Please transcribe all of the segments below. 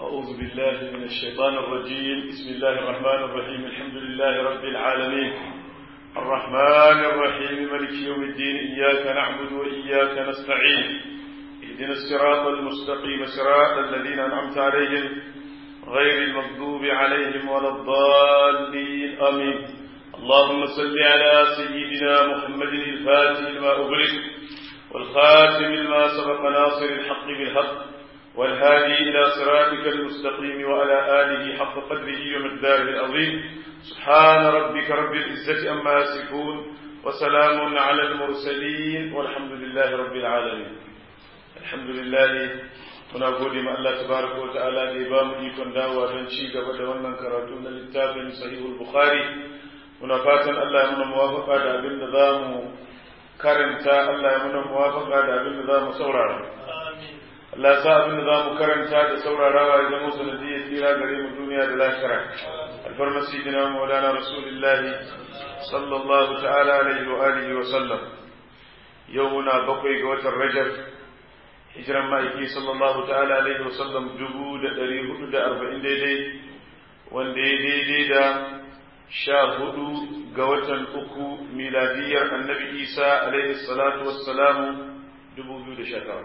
أعوذ بالله من الشيطان الرجيم بسم الله الرحمن الرحيم الحمد لله رب العالمين الرحمن الرحيم ملك يوم الدين إياك نعبد وإياك نستعين اهدنا الصراط المستقيم صراط الذين أنعمت عليهم غير المغضوب عليهم ولا الضالين آمين اللهم صل على سيدنا محمد الفاتح لما أغلق والخاتم لما سبق ناصر الحق بالحق والهادي إلى صراطك المستقيم وعلى آله حق قدره ومقداره العظيم سبحان ربك رب العزة أما يصفون وسلام على المرسلين والحمد لله رب العالمين الحمد لله muna gode ma Allah tabaraka wa ta'ala da ya ba mu ikon dawowa don ci gaba da wannan karatu na littafin sahihul bukhari muna fatan Allah ya muna muwafaka da abin da za mu karanta Allah ya muna muwafaka da abin da za mu saurara Allah sa abin da za mu karanta da saurarawa ya zama sanadiyyar tsira gare mu duniya da lahira alfarmar sayyidina maulana rasulullahi sallallahu ta'ala alaihi wa alihi wa sallam yau muna bakwai ga watan rajab hijiran ma'aiki sallallahu ta'ala alaihi wa sallam dubu da ɗari hudu da arba'in daidai wanda ya daidai da sha hudu ga watan uku miladiyar annabi isa alaihi salatu wassalamu dubu biyu da sha tara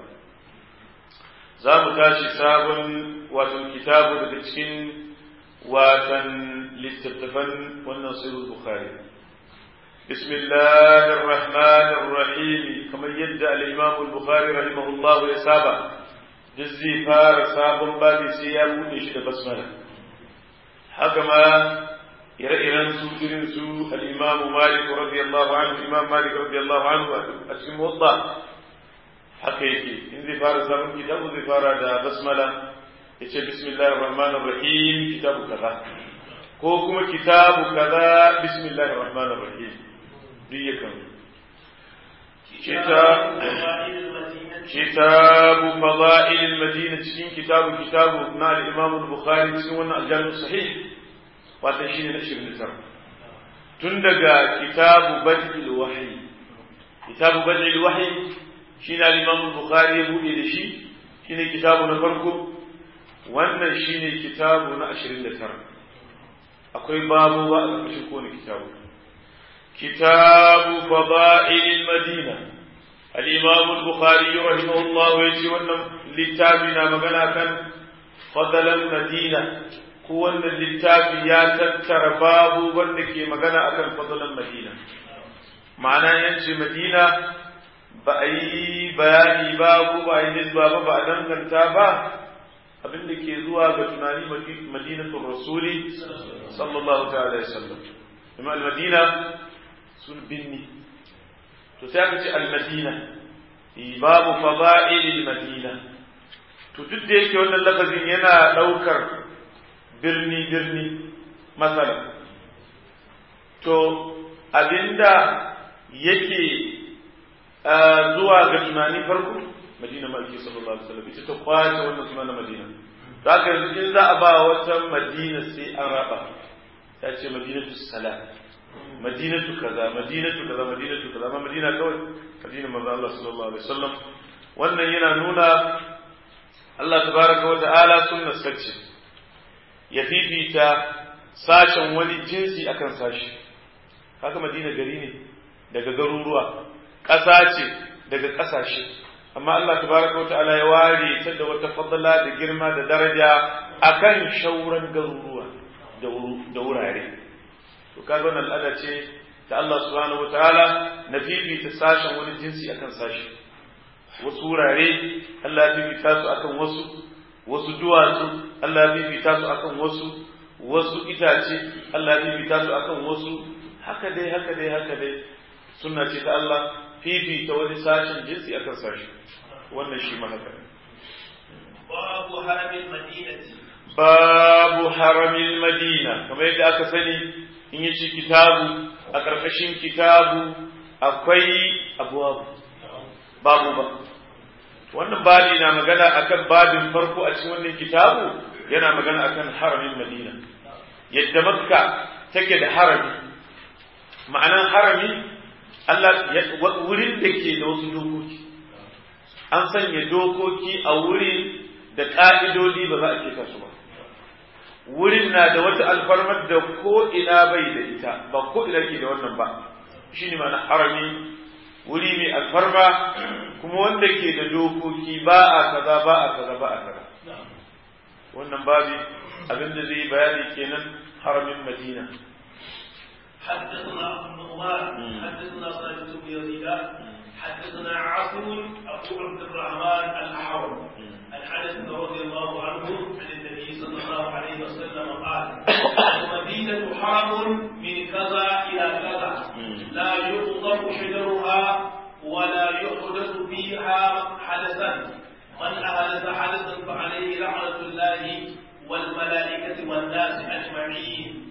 za mu tashi sabon watan kitabu daga cikin watan littattafan wannan sahih bukhari بسم الله الرحمن الرحيم كما يدعى الإمام البخاري رحمه الله يسابع جزي فار ساب بابي سياب ونشد بسملة حكما ire-iren su irin su al-Imam Malik radiyallahu anhu Imam Malik radiyallahu anhu a cikin wadda haka yake in zai fara sabon kitabu zai fara da basmala ya ce bismillahir rahmanir rahim kitabu kaza ko kuma kitabu kaza bismillahir rahmanir rahim duk yakan kitabu fada'il madina cikin kitabu kitabu na al-Imam al-Bukhari cikin wannan al-Jami' sahih wata shine na 29 tun daga kitabu badil wahyi kitabu badil wahyi shine al-Imam al-Bukhari ya bude da shi shine kitabu na farko wannan shine kitabu na 29 akwai babu ba a ƙarƙashin kowane kitabu kitabu fada'il madina al-Imam al-Bukhari rahimahullah ya ce wannan littafi na magana kan fadalan madina ko wannan littafi ya tattara babu wanda ke magana akan fadalan madina ma'ana yance madina ba a yi bayani ba ko ba a yi nisba ba ba a danganta ba abin da ke zuwa ga tunani madinatul rasuli sallallahu ta'ala ya sallam kuma al-madina sun binni to sai aka ce al-madina babu fada'il madina to duk da yake wannan lafazin yana daukar birni birni masala to abinda yake zuwa ga tunani farko madina maliki sallallahu alaihi wasallam ita ta kwace wannan suna na madina to haka yanzu in za a ba wata madina sai an raba ta ce madinatu salam madinatu kaza madinatu kaza madinatu kaza amma madina kawai madina manzo Allah sallallahu alaihi wasallam wannan yana nuna Allah tabaraka wa ta'ala sunnar sace ya fifita sashen wani jinsi akan sashi haka madina gari ne daga garuruwa ƙasa ce daga ƙasashe amma Allah tabaraka wa ta'ala ya ware ta da wata fadala da girma da daraja akan shauran garuruwa da wurare to kaga wannan al'ada ce ta Allah subhanahu wa ta'ala na fifita sashen wani jinsi akan sashi wasu wurare Allah ya fifita su akan wasu wasu duwatsu Allah ya fifita su akan wasu wasu itace Allah ya fifita su akan wasu haka dai haka dai haka dai sunna ce ta Allah fifita wani sashen jinsi akan sashi wannan shi ma haka babu haramin madinati babu haramin madina kamar yadda aka sani in yi ci kitabu a ƙarƙashin kitabu akwai abuwabu babu ba wannan babi na magana akan babin farko a cikin wannan kitabu yana magana akan haramin madina yadda makka take da harami ma'anan harami Allah wurin da ke da wasu dokoki an sanya dokoki a wurin da ƙa'idodi ba za a keta su ba wurin na da wata alfarmar da ko ina bai da ita ba ko ina ke da wannan ba shi ne mana harami wuri mai alfarma kuma wanda ke da dokoki ba a kaza ba a kaza ba a kaza wannan babi abinda zai bayani kenan haramin madina حدثنا ابو النعمان حدثنا خالد بن يزيد حدثنا عاصم ابو عبد الرحمن الاحول عن انس رضي الله عنه عن النبي صلى الله عليه وسلم قال المدينه حرم من كذا الى كذا لا يقطع شجرها ولا يحدث فيها حدثا من احدث حدثا فعليه لعنه الله والملائكه والناس اجمعين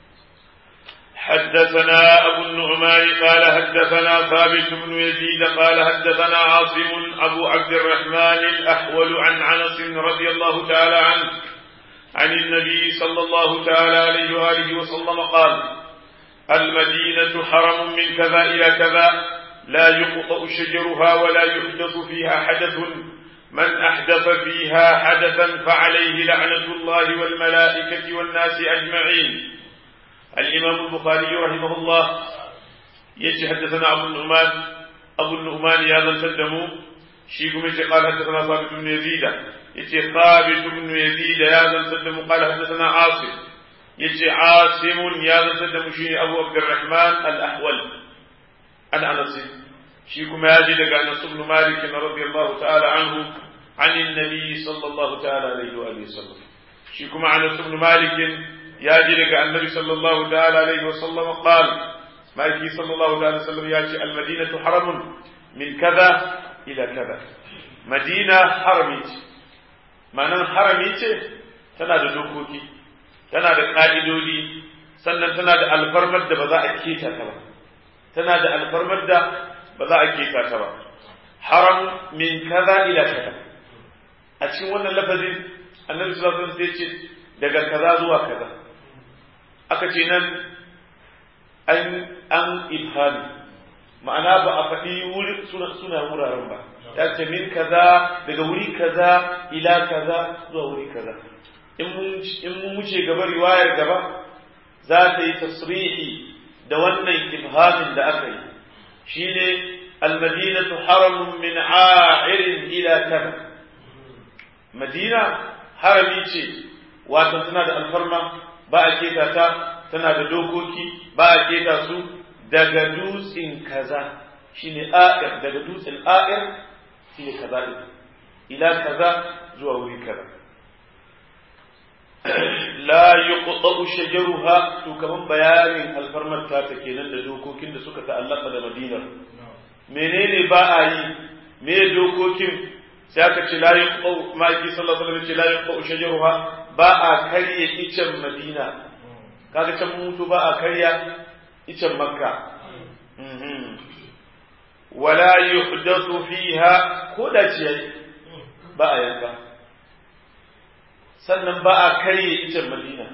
حدثنا أبو النعمان قال حدثنا ثابت بن يزيد قال حدثنا عاصم أبو عبد الرحمن الأحول عن عنس رضي الله تعالى عنه عن النبي صلى الله تعالى عليه وآله وسلم قال المدينة حرم من كذا إلى كذا لا يقطأ شجرها ولا يحدث فيها حدث من أحدث فيها حدثا فعليه لعنة الله والملائكة والناس أجمعين الإمام البخاري رحمه الله يجي حدثنا أبو النعمان أبو النعمان يا ذا تدمو شيكم يجي قال حدثنا ثابت بن يزيد يجي ثابت بن يزيد يا ذا تدمو قال حدثنا عاصم يجي عاصم يا ذا تدمو شيني أبو عبد الرحمن الأحول عن أنس شيكم يجي لك أنس بن مالك رضي الله تعالى عنه عن النبي صلى الله تعالى عليه وآله وسلم شيكم أنس بن مالك ya ji daga annabi sallallahu ta'ala alaihi wasallam qal maki sallallahu ta'ala sallam ya ce almadinatu haramun min kaza ila kaza madina harami ce ma'anar harami ce tana da dokoki tana da ka'idodi sannan tana da alfarmar da ba za a keta ta ba tana da alfarmar da ba za a keta ta ba haram min kaza ila kaza a cikin wannan lafazin annabi sallallahu alaihi wasallam sai ce daga kaza zuwa kaza aka ce nan an an ibhami ma'ana ba a faɗi wuri suna wuraren ba ya ce min kaza daga wuri kaza ila kaza zuwa wuri kaza in mun wuce gaba riwayar gaba za ta yi tasrihi da wannan ibhamin da aka yi shine almadinatu haramun min a'irin ila kaza madina harami ce wato tana da alfarma ba a keta ta tana da dokoki ba a keta su daga dutsen kaza shine a'ir daga dutsen a'ir shine kaza din ila kaza zuwa wuri kaza la yuqta'u shajaruha to kaman bayanin alfarmar ta ta kenan da dokokin da suka ta'allaka da Madina menene ba a yi me dokokin sai aka ce la yuqta'u ma'aki sallallahu alaihi wasallam ce la yuqta'u shajaruha ba a karya icen Madina kaga can mutu ba a karya icen Makka wala yuhdathu fiha ko da ciyayi ba a yanka sannan ba a karye icen madina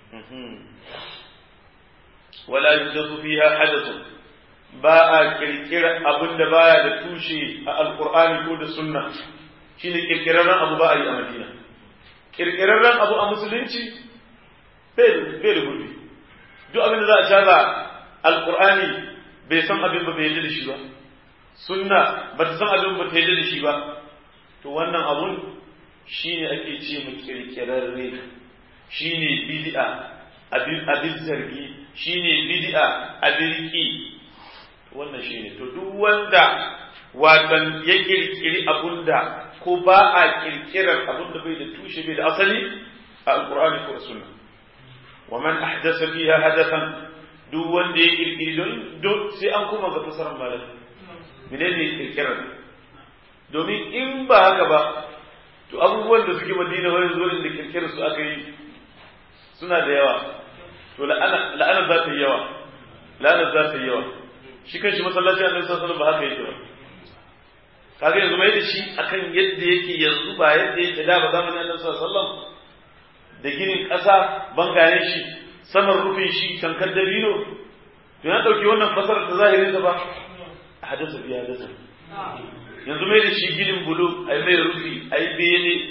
wala yuhdathu fiha hadathun ba a kirkira abin da baya da tushe a alqur'ani ko da sunna shine kirkirarren abu ba a yi a madina kirkirarren abu a musulunci bai da gurbi duk abin da za a canza alqur'ani bai san abin ba bai yadda da shi ba sunna ba ta san abin ba ta yadda da shi ba to wannan abun shine ake ce mu kirkirarre shine bid'a abin zargi shine bid'a abin ki wannan shine to duk wanda watan ya kirkiri abunda ko ba a kirkirar abunda bai da tushe bai da asali a alqur'ani ko sunna wa man ahdasa fiha hadathan duk wanda ya kirkiri don sai an koma ga fasaran malam menene kirkirar domin in ba haka ba to abubuwan da suke madina wani zuwa da kirkirar su aka yi suna da yawa to la'anar za ta yi yawa la'anar za ta yi yawa shi kan shi masallaci annabi sallallahu alaihi ba haka yake ba kaga yanzu mai da shi akan yadda yake yanzu ba yadda yake da ba zamanin annabi sallallahu alaihi da ginin ƙasa bangayen shi saman rufin shi tankar dabino to ya dauki wannan fasarar ta zahirin ba hadasa biya hadasa yanzu mai da shi ginin bulu a mai rufi a yi bene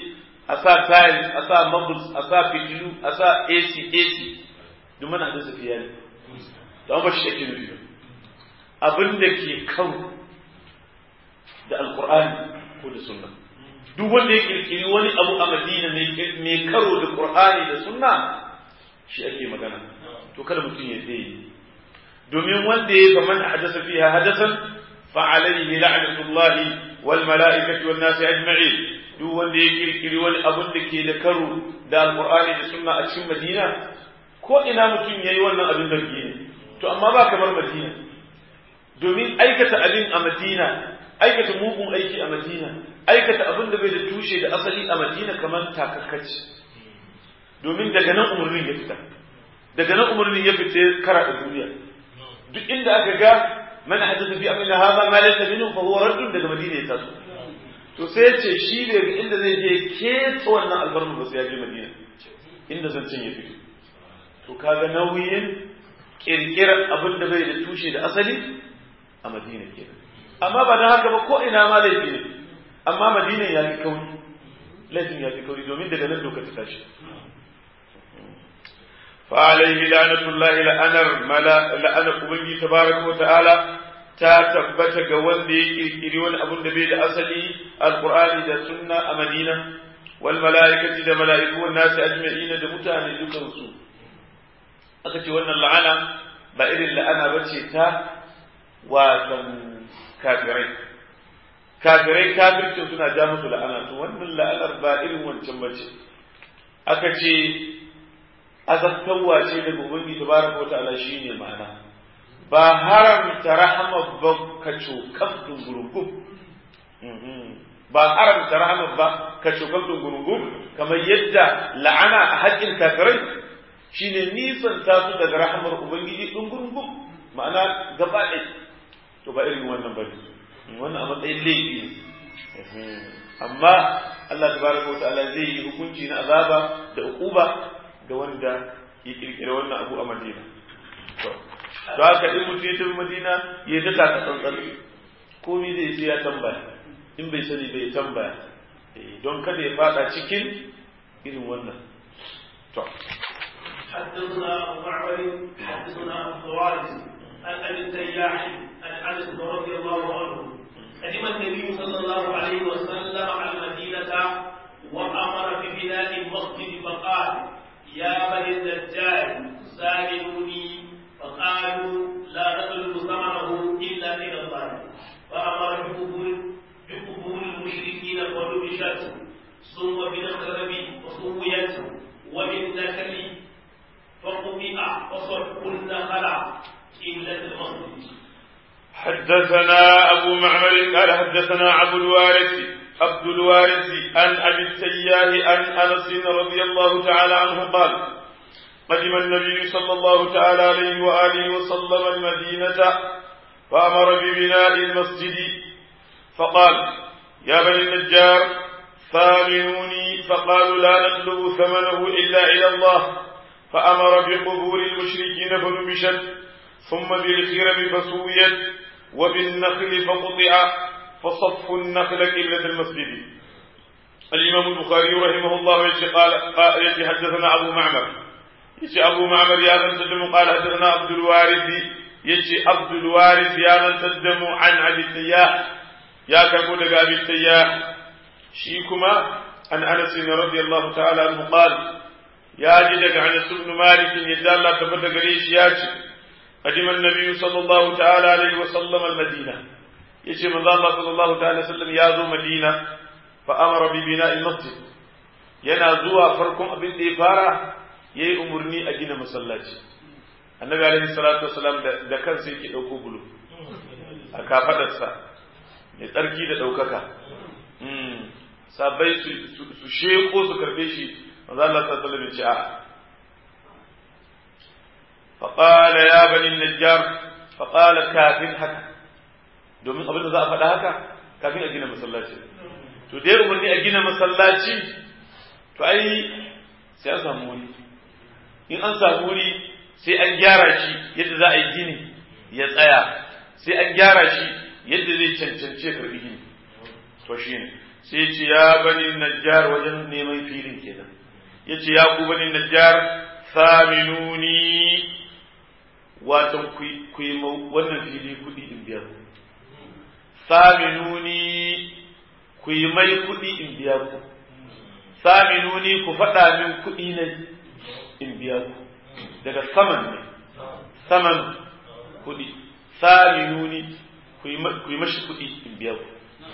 a sa tiles a sa marbles a sa fitilu a sa AC AC duk mana hadasa fiya ne to an ba shi ake nufi abin da ke kan da alqur'ani ko da sunna duk wanda ya kirkiri wani abu a madina mai karo da qur'ani da sunna shi ake magana to kada mutum ya dai domin wanda ya ga man hadasa fiha hadasan fa alayhi la'natullahi wal mala'ikati wan nasi ajma'in duk wanda ya kirkiri wani abun da ke da karo da alqur'ani da sunna a cikin madina ko ina mutum yayi wannan abin zargi ne to amma ba kamar madina domin aikata abin a madina aikata mugun aiki a madina aikata abin da bai da tushe da asali a madina kamar takakkaci domin daga nan umarnin ya fita daga nan umarnin ya fita kara da duniya duk inda aka ga man hadatha fi amrina hadha ma laysa minhu fa huwa raddun daga madina ya taso to sai ya ce shi ne ga inda zai je keta wannan albarnu ba sai ya je madina inda zancen ya fito to kaga nauyin kirkirar abin da bai da tushe da asali a madina kenan amma ba don haka ba ko ina ma laifi ne amma madina ya fi kauri laifin ya fi kauri domin daga nan doka ta tashi فعليه لعنة الله لأنر ملا لأنر أبنجي تبارك وتعالى ta tabbata ga wanda ya kirkiri wani abun da bai da asali alqur'ani da sunna a madina wal mala'ikati da mala'iku wan nasi ajma'ina da mutane dukan su aka ce wannan la'ana ba irin la'ana bace ta watan kafirai kafirai kafircin suna ja musu la'ana to wannan la'anar ba irin wancan bace aka ce azabtawa ce daga ubangiji tabaraka wa ta'ala shine ma'ana ba haramta rahama ba ka cokaf dungurungum ba haramta rahama ba ka cokaf dungurungum kamar yadda la'ana a haƙƙin kafirai shine nisan ta su daga rahamar ubangiji dungurungum ma'ana gaba ɗaya to ba irin wannan ba wannan a matsayin laifi ne amma Allah tabaraka wa ta'ala zai yi hukunci na azaba da uquba ga wanda ya kirkira wannan abu a Madina to to haka in mutum ya tafi Madina ya ta taka tsantsan komai zai sai ya tambaya in bai sani bai tambaya don kada ya fada cikin irin wannan to حدثنا ابو معمر حدثنا ابو الوارث عن ابي التياح عن انس رضي الله عنه قدم النبي صلى الله عليه وسلم على المدينه وامر ببناء المسجد فقال يا بني الدجال سالموني فقالوا لا نطلب ثمنه الا الى الله فامر بقبول بقبول المشركين ونبشت ثم بالخرب وسويت وبالنكل فقطع وصف النخل إلا المسجد حدثنا أبو معمر قال حدثنا أبو الوارث عبد الوارث عن أبي التياه عن أنس رضي الله تعالى عنه قال قدم النبي صلى الله تعالى عليه وآله وسلم المدينة فأمر ببناء المسجد فقال يا بني النجار ثامنوني فقالوا لا نطلب ثمنه إلا إلى الله فأمر بقبور المشركين فنبشت ثم بالخرب فسويت وبالنخل فقطع فصف النخل قبلة المسجد الإمام البخاري رحمه الله يجي قال يجي حدثنا أبو معمر يجي أبو معمر يا من تدم قال حدثنا عبد الوارث يجي عبد الوارث يا من تدم عن أبي التياح يا كبود أبي التياح شيكما عن أنس رضي الله تعالى عنه قال يا جدك عن بن مالك يجعل الله تبت قريش ياتي قدم النبي صلى الله تعالى عليه وسلم المدينة يجي من الله صلى الله تعالى وسلم يازو مدينة فأمر ببناء المسجد yana zuwa farkon abin da ya fara ya yi umarni a gina masallaci annabi alaihi salatu wasalam da kansa yake ɗauko bulu a kafaɗarsa mai tsarki da ɗaukaka sabai su sheko su karɓe shi manzo Allah sallallahu alaihi ce a فقال يا بني النجار فقال كافin haka domin abin da za a faɗa haka kafin a gina masallaci to dai umarni a gina masallaci to ai sai an samu wuri in an samu wuri sai an gyara shi yadda za a yi gini ya tsaya sai an gyara shi yadda zai cancanci ya karbi gini to shi ne sai ce ya bani najjar wajen neman filin kenan ya ce ya ku bani najjar saminuni watan ku yi wannan fili kuɗi in biya ku saminuni ku yi mai kuɗi in biya ku saminuni ku faɗa min kuɗi ne in biya ku daga saman ne saman kuɗi saminuni ku yi mashi kuɗi in biya ku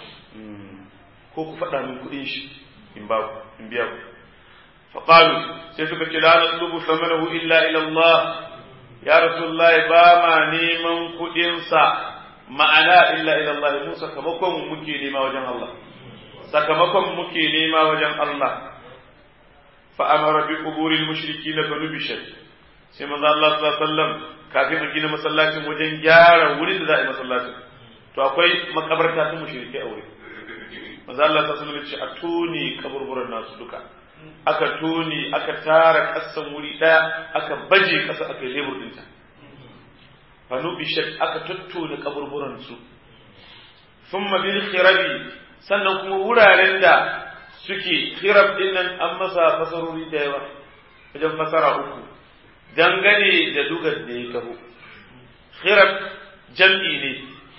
ko ku faɗa min kuɗin shi in ba ku in biya ku faƙalu sai suka ce la natlubu samanahu illa ila Allah ya rasulullahi ba ma neman kuɗinsa ma'ana illa ila Allah mu sakamakon muke nema wajen Allah sakamakon muke nema wajen Allah fa amara bi quburil mushrikin fa nubishat sai manzo Allah sallallahu alaihi wasallam kafin a gina masallacin wajen gyara wurin da za a yi masallacin to akwai makabarta ta mushrike a wurin manzo Allah sallallahu alaihi wasallam ya ce a tone kaburburan nasu duka aka tone aka tara kasan wuri daya aka baje kasa aka yi lebur dinta fanu bishat aka tattone kaburburan su thumma bil khirabi sannan kuma wuraren da suke khirab din nan an masa fasarori da yawa wajen fasara uku dangane da dugar da ya taho khirab jam'i ne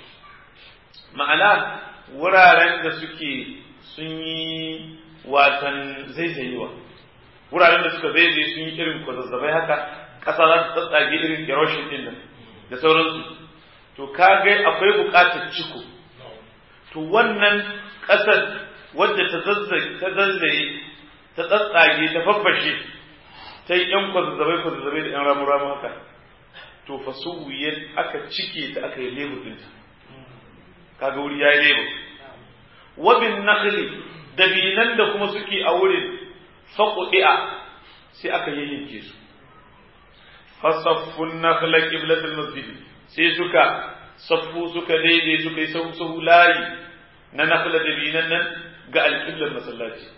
ma'ana wuraren da suke sun yi watan zaizayewa wuraren da suka zaizaye sun yi irin kwazazzabai haka ƙasa za ta tsatsage irin erosion din nan da sauransu to kaga akwai buƙatar ciko to wannan ƙasar wadda ta zazzaye ta zazzaye ta tsatsage ta faffashe ta yi ƴan kwazazzabai kwazazzabai da ƴan ramu ramu haka to fa suwiyar aka cike ta aka yi lebur ɗinta kaga wuri ya yi lebur wabin nakhli dabinan da kuma suke a wurin faƙuɗi'a sai aka yayyanke su fasaffun nakhla qiblatul masjid sai suka saffu suka daidai suka yi sahu sahu layi na nakhla dabinan nan ga alƙiblar masallaci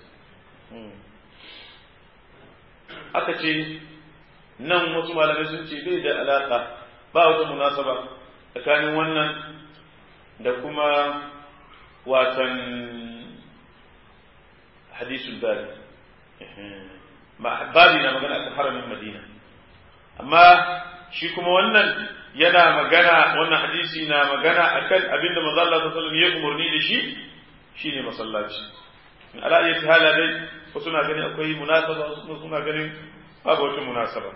aka ce nan wasu malamai sun ce bai da alaƙa ba wata munasaba tsakanin wannan da kuma watan hadisul bari babi na magana akan haramin madina amma shi kuma wannan yana magana wannan hadisi na magana akan abinda manzo Allah sallallahu alaihi wasallam ya umarni da shi shine masallaci in ala ayyati hala dai wasu na ganin akwai munasaba wasu suna ganin babu wata munasaba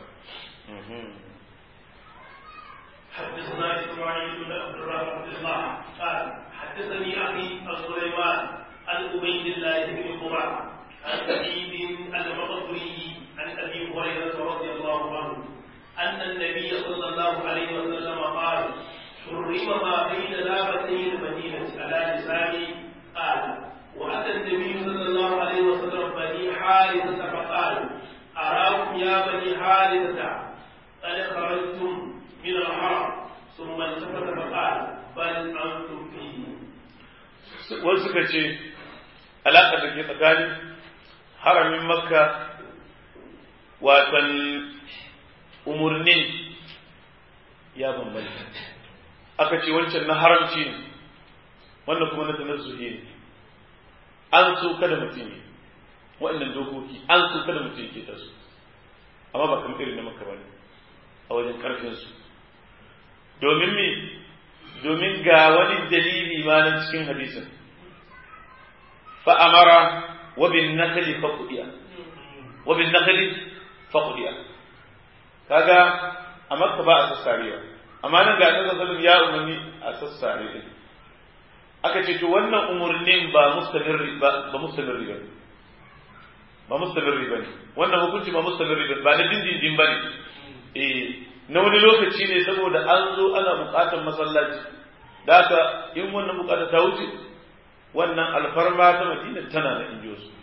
حدثنا اسماعيل بن عبد الله قال حدثني اخي سليمان عن عبيد الله بن قرة عن سعيد المقبري عن ابي هريره رضي الله عنه ان النبي صلى الله عليه وسلم قال حرم ما بين لابتي المدينه على لساني قال واتى النبي صلى الله عليه وسلم بني حارثه فقال اراكم يا بني حارثه قد خرجتم من الحرم ثم التفت فقال بل انتم فيه wasu suka ce alaƙa da ke tsakanin haramin makka watan umarnin ya bambanta aka ce wancan na haramci ne wannan kuma na tanazzuhi ne an so kada mutum ne waɗannan dokoki an so kada mutum ke tasu amma ba kamar irin na makka ba ne a wajen ƙarfinsu domin me domin ga wani dalili ma nan cikin hadisin fa'amara wa bin nakali faqudiya wa bin nakali faqudiya kaga a makka ba a sassarewa amma nan ga annabi sallallahu ya umarni a sassare din aka ce to wannan umurnin ba mustamirri ba ba mustamirri ba ba mustamirri ba ne wannan hukunci ba mustamirri ba ba na dindindin ba ne eh na wani lokaci ne saboda an zo ana bukatar masallaci da haka in wannan bukata ta wuce wannan alfarma ta madina tana da injo su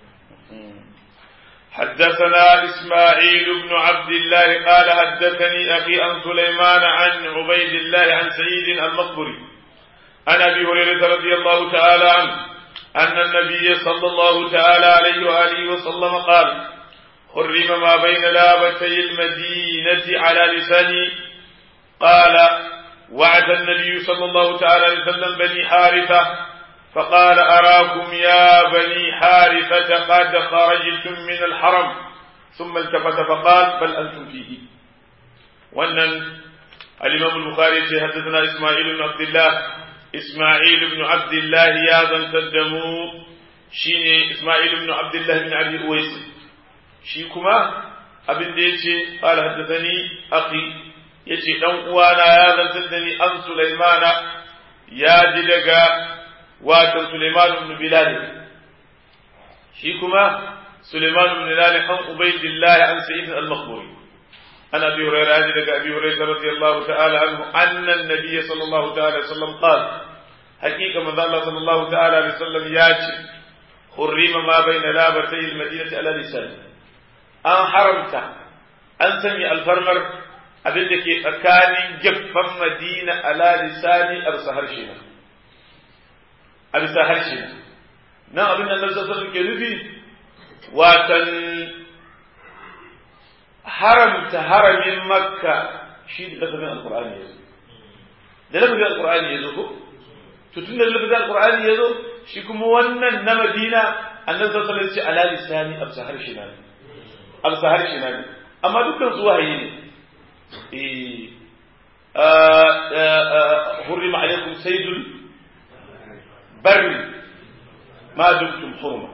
حدثنا إسماعيل بن عبد الله قال حدثني أخي عن سليمان عن عبيد الله عن سعيد المقبري عن أبي هريرة رضي الله تعالى عنه أن النبي صلى الله تعالى عليه وآله وسلم قال حرم ما بين لابتي المدينة على لساني قال وعد النبي صلى الله تعالى عليه وسلم بني حارثة فقال أراكم يا بني حارثة قد خرجتم من الحرم ثم التفت فقال بل أنتم فيه وأن الإمام البخاري حدثنا إسماعيل بن عبد الله إسماعيل بن عبد الله يا ذا تدموا شيني إسماعيل بن عبد الله بن أبي أويس شيكما abin da ya ce ƙala haddasani akhi ya ce ɗan uwana ya zantar da ni an sulaimana ya ji daga watan sulaiman ibn bilal shi kuma sulaiman ibn bilal an ubaydillah an sa'id al-maqburi an abi hurairah ji daga abi hurairah radiyallahu ta'ala anhu anna an-nabiy sallallahu ta'ala alaihi wasallam qala haqiqa manzo Allah sallallahu ta'ala alaihi wasallam ya ce hurrima ma bayna labatay al-madinati ala lisani an haramta an sanya alfarmar abin da ke tsakanin gefen madina ala lisani a bisa harshe na a bisa harshe na nan abin da nasu sassan ke nufi watan haramta haramin makka shi da lafazin alkur'ani ya zo da lafazin alkur'ani ya zo ko to tun da lafazin alkur'ani ya zo shi kuma wannan na madina annabi sallallahu alaihi wasallam ce ala lisani a bisa harshe na ne amsa harshe na ne amma dukkan su wahayi ne hurrima alaikum saydul barri ma dumtum hurma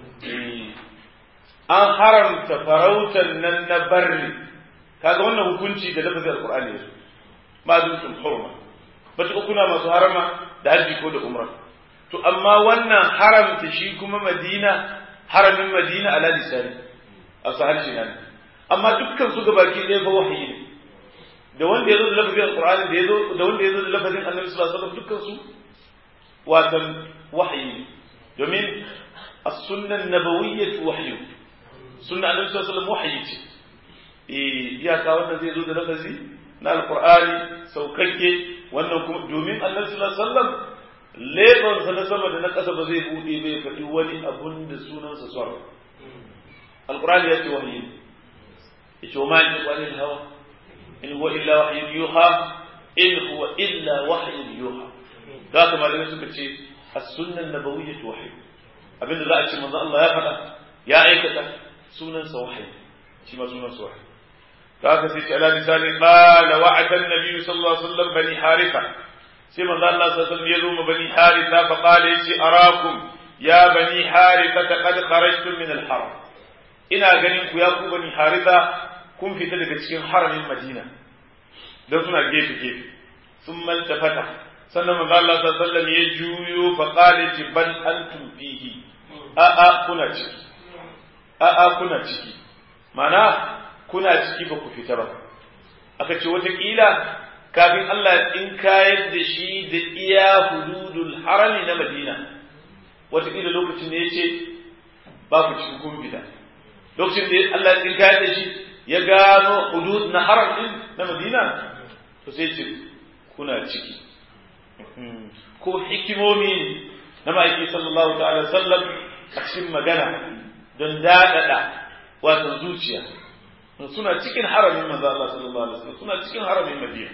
an haramta farautar nan na barri kaga wannan hukunci da lafazin alqur'ani ne ma dumtum hurma ba kuna masu harama da haji ko da umra to amma wannan haramta shi kuma madina haramin madina ala lisani a su harshe nan amma dukkan su gabaki ɗaya fa wahayi ne da wanda ya zo da lafazin alqur'ani da yazo da wanda ya zo da lafazin annabi sallallahu alaihi wasallam dukkan su watan wahayi ne domin as-sunnah nabawiyyah wahyu sunna annabi sallallahu alaihi wasallam wahayi ce eh iyaka wannan zai zo da lafazi na alqur'ani saukakke wannan kuma domin annabi sallallahu alaihi wasallam lebansa na sama da na ƙasa ba zai buɗe bai faɗi wani abun da sunansa sarrafa القرآن يأتي وحي وما ينطق عن الهوى إن هو إلا وحي يوحى إن هو إلا وحي يوحى ذاك ما لم يسمى السنة النبوية وحي abinda za a ce manzo Allah ya faɗa ya aikata sunansa wahayi shi ma sunansa wahayi ta haka sai ce ala lisani qala wa'ada an-nabiy sallallahu alaihi wasallam bani haritha sai manzo Allah sallallahu alaihi wasallam ya zo ma bani haritha fa qala yace arakum ya bani haritha qad kharajtum min al-haram ina ganin ku ya ku bani haritha kun fita daga cikin haramin madina don suna gefe gefe sun maltafata sannan manzo Allah sallallahu alaihi wasallam ya juyo fa qala ji bal antum fihi a a kuna ciki a a kuna ciki mana kuna ciki ba ku fita ba aka ce wata kila kafin Allah ya tsinkayar da shi da iya hududul harami na madina wata kila lokacin da ya ce ba ku cikin kun fita lokacin da Allah ya tsinkayar da shi ya gano hudud na haram din na Madina to sai ce kuna ciki ko hikimomi na ma'aiki sallallahu ta'ala sallam a cikin magana don daɗaɗa wato zuciya suna cikin haramin manzo Allah sallallahu alaihi wasallam suna cikin haramin Madina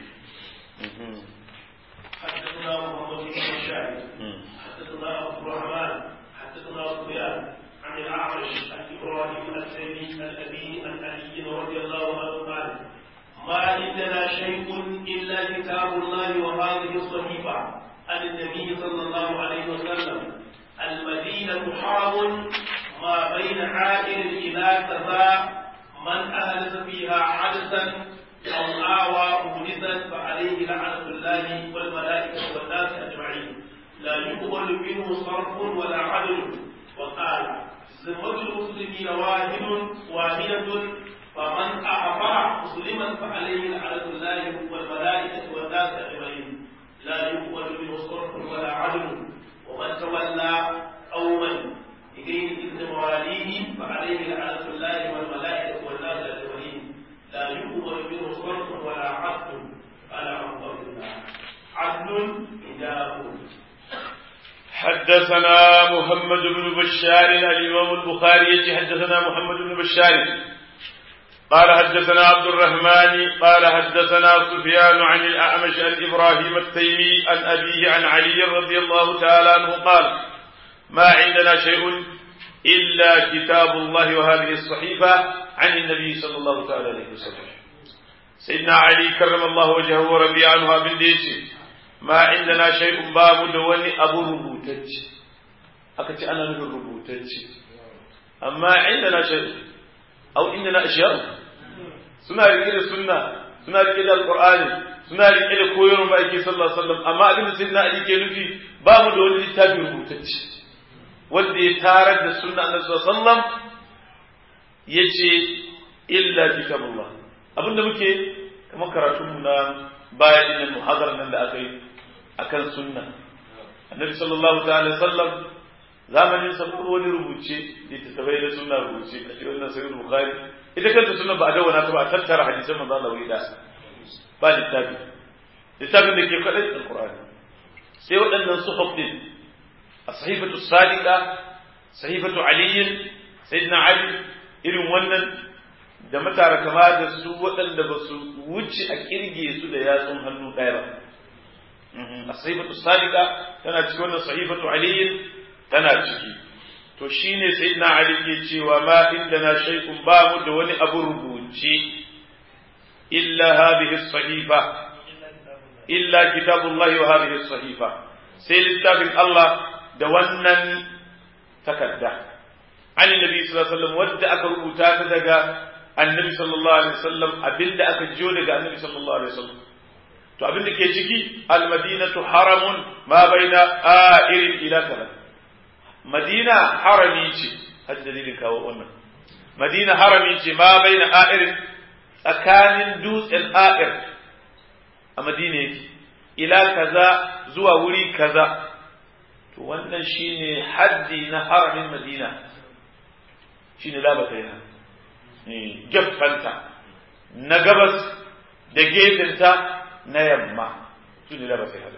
حدثنا محمد بن بشار حدثنا عبد الرحمن حدثنا سفيان عن الأعرج عن إبراهيم السيمي الأبي عن علي رضي الله عنه قال ما عندنا شيء إلا كتاب الله وهذه الصحيفة عن النبي صلى الله عليه وسلم المدينة حرم ما بين عائل إلى كذا من أهلس فيها عدسا أو آوى مهلسا فعليه لعنة الله والملائكة والناس أجمعين لا يقبل منه صرف ولا عدل وقال ذمة المسلمين واحد واحدة فمن أعطى مسلما فعليه لعنة الله والملائكة والناس أجمعين لا يقبل منه صرف ولا عدل ومن تولى قوما بغير إذن مواليه فعليه لعنة الله والملائكة والناس أجمعين لا يقبل منه صرف ولا عدل قال عبد الله عدل إذا حدثنا محمد بن بشار الإمام البخاري حدثنا محمد بن بشار قال حدثنا عبد الرحمن قال حدثنا سفيان عن الأعمش عن إبراهيم التيمي عن أبيه عن علي رضي الله تعالى عنه قال ما عندنا شيء إلا كتاب الله وهذه الصحيفة عن النبي صلى الله تعالى عليه وسلم سيدنا علي كرم الله وجهه ورضي عنه بالديش ما عندنا شيء باب دوني أبو ربوتج أكتش أنا نقول ربوتج أما عندنا شيء أو عندنا أشياء suna rike da sunna suna rike da alqur'ani suna rike da koyarwar ma'aiki sallallahu alaihi wasallam amma abin da sayyidina ali ke nufi ba mu da wani littafi rubutacce wanda ya tarar da sunna annabi sallallahu alaihi wasallam yace illa kitabullah abinda muke kamar karatun mu na baya din muhadara nan da aka yi akan sunna annabi sallallahu ta'ala sallam zamanin sa ko wani rubuce littattafai da sunna rubuce a cikin wannan sahih bukhari ita kanta sunna ba a dawana ta ba a tattara hadisan manzo Allah wuri da ba littafi littafin da ke kadai alqur'ani sai waɗannan suhuf din as-sahifatu sadiqa sahifatu ali sayyidina ali irin wannan da matara kama da su waɗanda ba su wuce a kirge su da yatsun hannu ɗaya ba as-sahifatu sadiqa tana cikin wannan sahifatu ali tana ciki to shine sayyidina ali ke cewa ma indana shay'un ba mu da wani abu rubuce illa hadhihi as-sahifa illa kitabullahi wa hadhihi as-sahifa sai littafin Allah da wannan takadda an nabi sallallahu alaihi wasallam wadda aka rubuta ta daga annabi sallallahu alaihi wasallam abinda aka jiyo daga annabi sallallahu alaihi wasallam to abinda ke ciki al-madinatu haramun ma baina a'irin ila kalam madina harami ce har dalilin kawo wannan madina harami ce ma bai na a'irin tsakanin dutsen a'ir a madina yake ila kaza zuwa wuri kaza to wannan shine haddi na haramin madina shine labata yana gefanta na gabas da gefenta na yamma su ne labata yana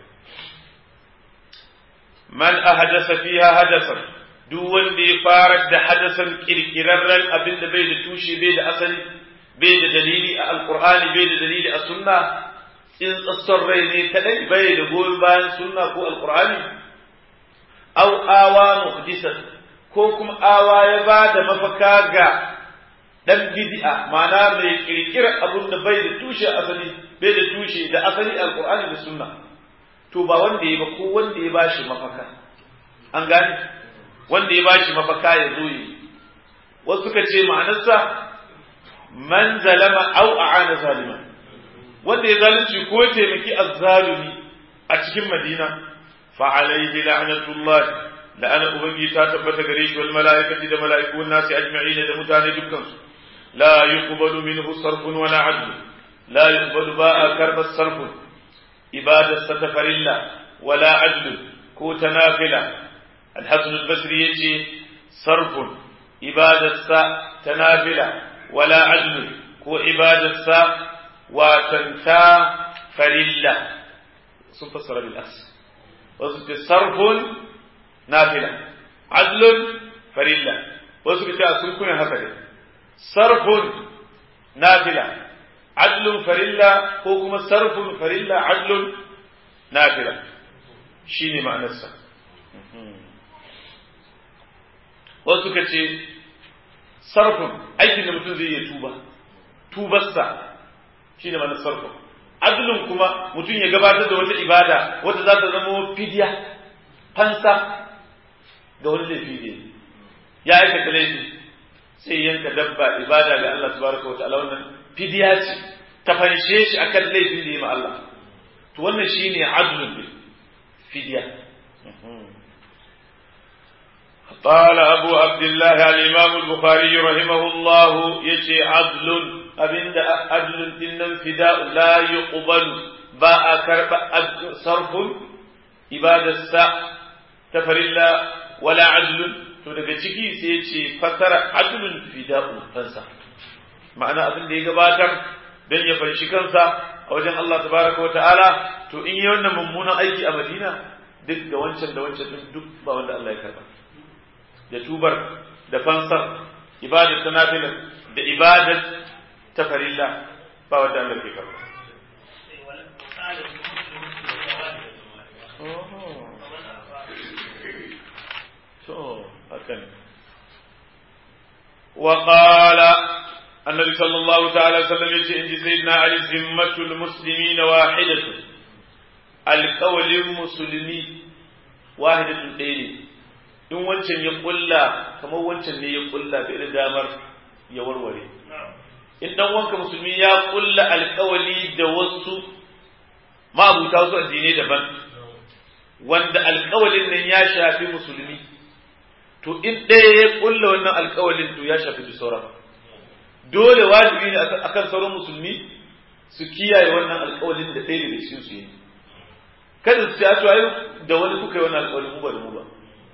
man ahadasa fiha hadasan duk wanda ya farar da hadasan kirkirarren abin da bai da tushe bai da asali bai da dalili a alkur'ani bai da dalili a sunna in tsasson rai ne kadai bai da goyon bayan sunna ko alkur'ani au awa muhdisan ko kuma awa ya ba da mafaka ga dan bid'a ma'ana mai kirkirar abin da bai da tushe asali bai da tushe da asali alkur'ani da sunna to ba wanda ya ba ko wanda ya bashi mafaka an gane wanda ya bashi mafaka ya zo yi wasu suka ce ma'anarsa man zalama au a'ana zalima wanda ya zalunci ko ya taimaki azzalumi a cikin madina fa alaihi la'natullah la'ana ubangi ta tabbata gare shi wal mala'ikati da mala'iku nasi ajma'ina da mutane dukkan su la yuqbalu minhu sarfun wala 'adl la yuqbalu ba'a karba sarfun ibadarsa ta farilla wala adlu ko ta nafila alhassan albasri ya ce sarfun ibadarsa ta nafila wala adlu ko ibadarsa watan ta farilla sun fassara bil aks wasu ce sarfun nafila adlun farilla wasu ce sun kunya haka ne sarfun nafila adlun farilla ko kuma sarfun farilla adlun nafila shine ma'anarsa wasu suka ce sarfun aikin da mutum zai iya tuba tubarsa shine ma'anar sarfun adlun kuma mutum ya gabatar da wata ibada wata za ta zama fidiya fansa ga wani laifi ne ya aikata laifi sai yanka dabba ibada ga Allah subhanahu wa ta'ala wannan fidiya ce ta fanshe shi akan laifin da ya ma Allah to wannan shine adlun bil fidiya قال أبو عبد الله الإمام البخاري رحمه الله يشي عدل أبن عدل إن فداء لا يقبل باء كرب صرف إبادة الساء تفر الله ولا عدل to daga ciki sai ya ce fasara adlun fida'u fansa ma'ana abin da ya gabatar don ya fanshi kansa a wajen Allah tabaraka wa ta'ala to in yi wannan mummunan aiki a Madina duk da wancan da wancan duk ba wanda Allah ya karba da tubar da fansar ibadar ta nafilar da ibadar ta farilla ba wanda Allah ke karba to hakan وقال النبي صلى الله تعالى وسلم يجي إن سيدنا علي ذمة المسلمين واحدة القول المسلمي واحدة ɗaya in wancan ya kulla kamar wancan ne ya kulla bai da damar ya warware in dan wanka musulmi ya kulla alkawali da wasu ma'abuta wasu addinai daban wanda alkawalin nan ya shafi musulmi to in ɗaya ya kulla wannan alkawalin to ya shafi duk sauran dole wajibi ne akan sauran musulmi su kiyaye wannan alkawalin da ɗaya daga cikin su yi kada su ce a da wani kuka yi wannan alkawalin mu ba da mu ba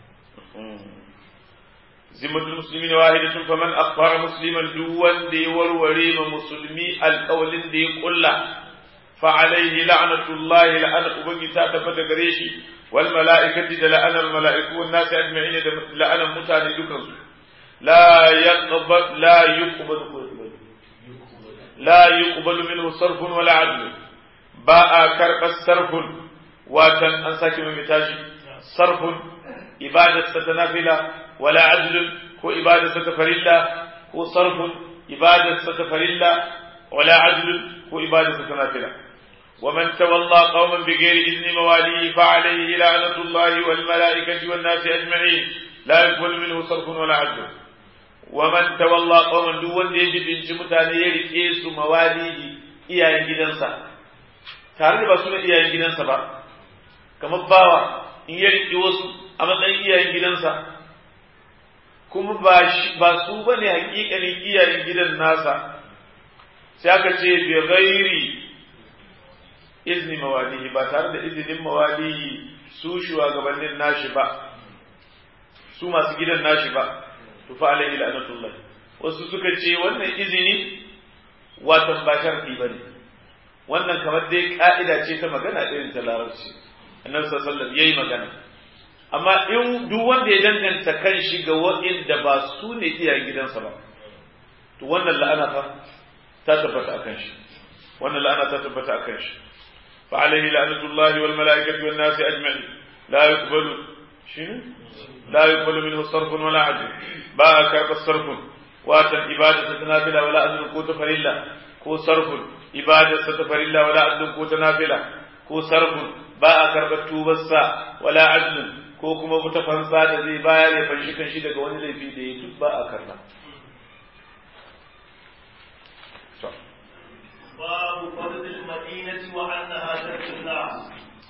zimmatul muslimin wahidatun faman akhbara musliman duk wanda ya warware ma musulmi alƙawalin da ya kulla fa alaihi la'natullahi la'ana ubangi ta tabbata gare shi wal mala'ikati da la'anar mala'iku wan nasi ajma'in da la'anar mutane dukan su la yaqbal la yuqbal la yuqbal minhu sarfun wala adl ba a karɓar sarfun watan an sake mai tashi sarfun ibadarsa ta nafila wala adlun ko ibadarsa ta farilla ko sarfun ibadarsa ta farilla wala adlun ko ibadarsa ta nafila ومن تولى قوما بغير إذن مواليه فعليه لعنة الله والملائكة والناس أجمعين لا يقبل منه صرف ولا عدل ومن تولى قوما دون يجب إن جمتان يرئيس مواليه إياه جدنسا تعرف بسنا إياه جدنسا با كما باوا إن يرئي وسو أما أن إياه جدنسا kuma ba su ba ne hakikanin iyayen gidan nasa sai aka ce bi ghairi izni mawalihi ba tare da izinin mawalihi su shugabannin nashi ba su masu gidan nashi ba to fa alaihi la'natullah wasu suka ce wannan izini watan ba sharfi bane wannan kamar dai ka'ida ce ta magana irin ta larabci annabi sallallahu alaihi wasallam yayi magana amma in duk wanda ya danganta kan shi ga wa'inda ba su ne iyayen gidansa ba to wannan la'ana fa ta tabbata akan shi wannan la'ana ta tabbata akan shi fa alaihi la'natullahi wal malaikati wan nasi ajma'in la yuqbalu shine la yuqbalu minhu sarfun wala adl ba karba sarfun watan ibadatu ta nafila wala adl ko ta farilla ko sarfun ibadatu ta farilla wala adl ko ta nafila ko sarfun ba a karɓar tubarsa wala adl ko kuma wata fansa da zai bayar ya fanshi kan shi daga wani laifi da ya duk ba a karba. باب فضل المدينة وأنها تكفي الناس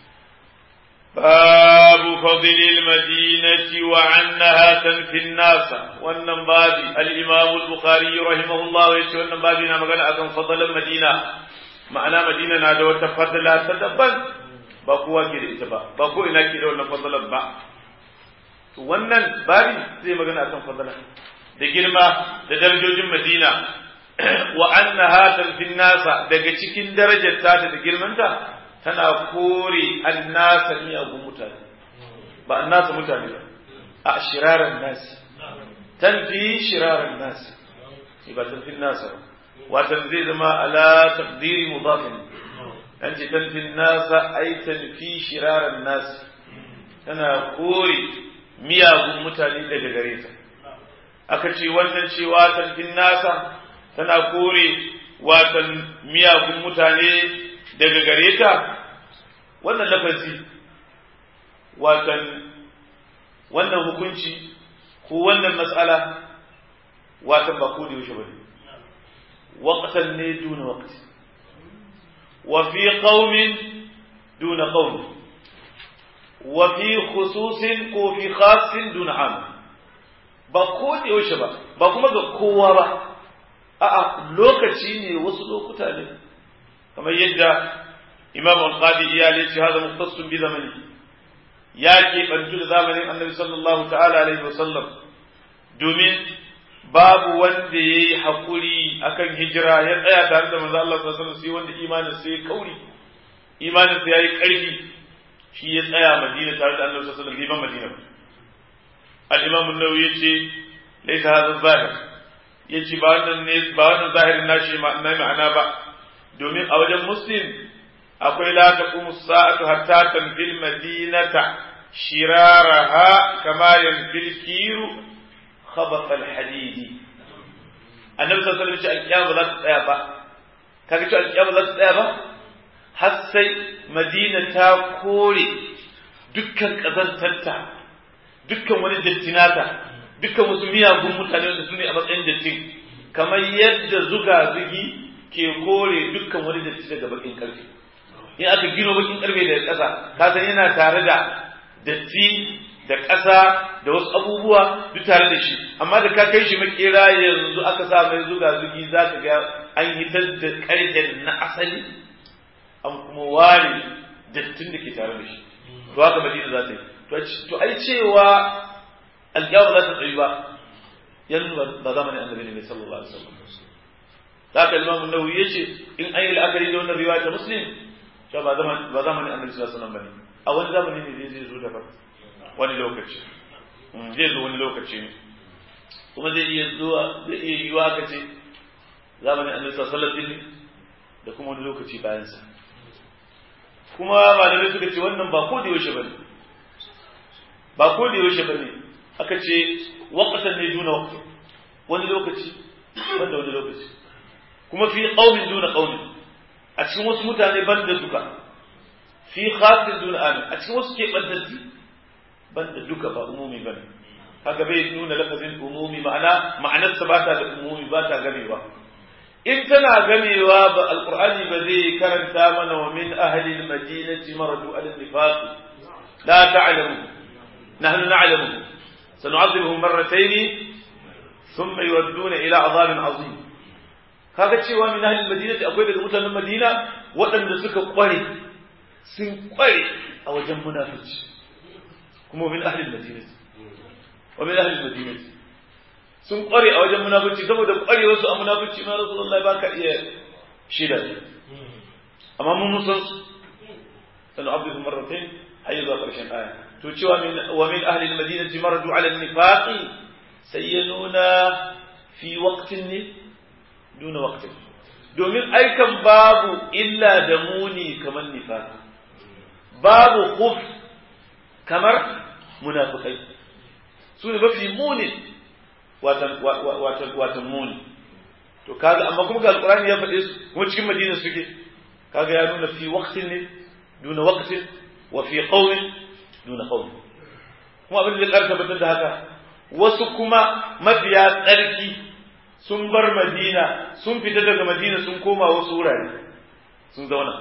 باب فضل المدينة وعنها تنفي الناس wannan babi al-Imam al-Bukhari rahimahullah ya ce wannan babi na magana akan fadalan Madina ma'ana Madina na da wata fadla ta daban ba kowa ke da ita ba ba ko ina ke da wannan fadalan ba to wannan babi zai magana akan fadala da girma da darajojin Madina wa annaha tanfin nasa daga cikin darajar ta da girmanta tana kore annasa miyagun mutane ba annasa mutane ba a shiraran nasi tanfi shiraran nasi ba tanfin nasa ba watan zai zama ala taqdiri mudafin an ce tanfin nasa ai tanfi shiraran nasi tana kore miyagun mutane daga gare ta aka ce wannan cewa tanfin nasa tana kore watan miyagun mutane daga gare ta wannan lafazi watan wannan hukunci ko wannan matsala watan ba ko da yaushe bane waqtan ne duna waqti wa fi qaumin duna qaum wa fi khususin ko fi khassin duna am ba ko da yaushe ba ba kuma ga kowa ba a'a lokaci ne wasu lokuta ne kamar yadda imam al-qadi iyali ce hada mukhtassun bi zamani ya ke bantu da zamanin annabi sallallahu ta'ala alaihi wasallam domin babu wanda ya yi haƙuri akan hijira ya tsaya tare da manzo Allah sallallahu alaihi wasallam sai wanda imanin sai kauri imanin sai yayi ƙarfi shi ya tsaya Madina tare da annabi sallallahu alaihi wasallam Madina al-imam an-nawawi yace laysa hadha zahir yace ba wannan ne ba wannan zahirin nashi na ma'ana ba domin a wajen muslim akwai la taqumu sa'atu hatta tanfil madinata shiraraha kama yanfil kiru khabath al hadidi annabi sallallahu alaihi wasallam ya ba za ta tsaya ba kaga cewa alƙiyama za ta tsaya ba har sai madina ta kore dukkan ƙazantarta dukkan wani dattinata dukkan wasu miyagun mutane wanda su ne a matsayin dattin kamar yadda zuga zugi ke kore dukkan wani datti daga bakin karfe in aka gino bakin karfe daga ƙasa ka san yana tare da datti da ƙasa da wasu abubuwa duk tare da shi amma da ka kai shi makera yanzu aka sa mai zuga zugi za ka ga an hitar da ƙarfen na asali an kuma ware dattin da ke tare da shi to haka madina za ta yi to ai cewa alƙiyama za ta tsayi ba yanzu ba zamanin annabi ne sallallahu alaihi wasallam za ka limamu nawawi ya ce in an yi la'akari da wannan riwaya ta muslim cewa ba zamanin annabi sallallahu alaihi wasallam ba ne a wani zamani ne zai zo daban wani lokaci zai zo wani lokaci ne kuma zai iya zuwa zai iya yiwa ka ce zamanin annabi sallallahu alaihi wasallam da kuma wani lokaci bayan sa kuma malamai suka ce wannan ba ko da yaushe bane ba ko da yaushe bane aka ce waqtan ne duna waqti wani lokaci wanda wani lokaci kuma fi qaumin duna qaumin a cikin wasu mutane ban da duka fi khasin duna amin a cikin wasu ke bandanti ban da duka ba umumi bane haka bai nuna lafazin umumi ma'ana ma'anarsa ba ta da umumi ba ta gamewa in tana gamewa ba alqur'ani ba zai karanta mana wa min ahli almadinati maradu ala nifaq la ta'lamu nahnu na'lamu sanu'adhibuhum marratayn thumma yuwadduna ila adhabin azim kaga cewa min ahli almadinati akwai daga mutanen madina waɗanda suka kware sun kware a wajen munafici kuma min ahli almadinati wa min ahli almadinati sun kware a wajen munafici saboda kware wasu a munafici ma rasulullahi baka iya shida amma mun musan su sanu abdu marratayn hayya zuwa karshen aya to cewa min wa min ahli almadinati maradu ala an-nifaqi sayyanuna fi waqtin ne duna waqtin domin aikan babu illa da muni kamar nifaq babu khuf kamar munafikai su ne mafi munin watan muni to kaga amma kuma ga alqur'ani ya faɗe su kuma cikin madina suke kaga ya nuna fi waqtin ne duna waqtin wa fi qawmin duna qawmin kuma abin da zai tabbatar da haka wasu kuma mafiya tsarki sun bar madina sun fita daga madina sun koma wasu wurare sun zauna